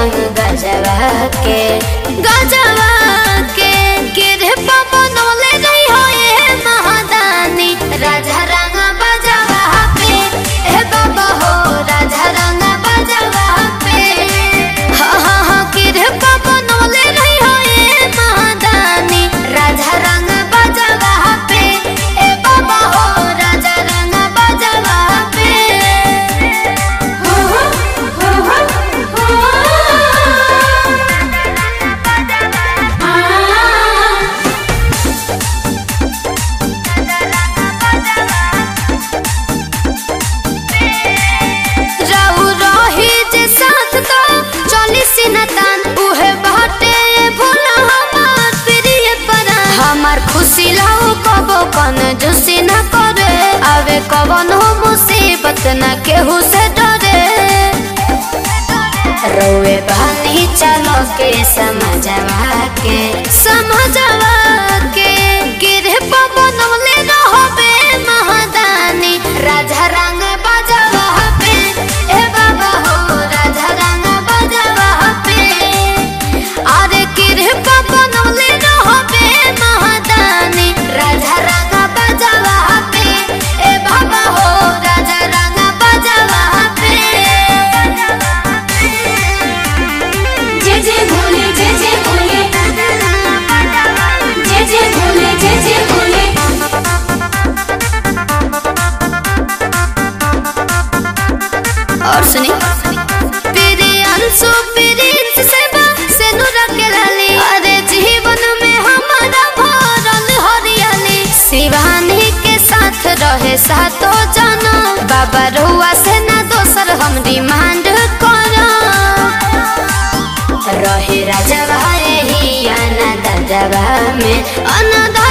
भांग गजवा के गजवा के गिरे पवन ले रही हो ये महादानी राजा रंग बजवा पे हे बाबा हो राजा रंग बजवा पे हा हा हा गिरे पवन ले रही हो ये महादानी राजा रंग बजवा पे हे बाबा हो राजा रंग बजवा पे हो हो हो हो आ रहू रही जे साथ तो चली सिनतान उहे बाटे भोला हमार प्रिय परान हमार खुशी लाओ कबो कन जुसी न करे आवे कवन हो मुसीबत न केहू से डरे रोए बानी चलो के समझवा के समझवा के गिरे पवन ले रहबे महादानी राजा रंग बजवा पे ए बाबा हो राजा रंग बजवा पे अरे गिरे पवन ले रहबे महादानी राजा रंग बजवा पे ए बाबा हो राजा रंग बजवा पे जय जय भोले जय जय भोले जय जय भोले जय जय भोले और सुनी तेरे अंशु प्रिंस सेवा से नूर के लाली अरे जीवन में हमारा भरल हरियाली शिवानी के साथ रहे सातो जना बाबा रहुआ से ना दोसर हम डिमांड करा रहे राजवा ही अनादरवा में अनाद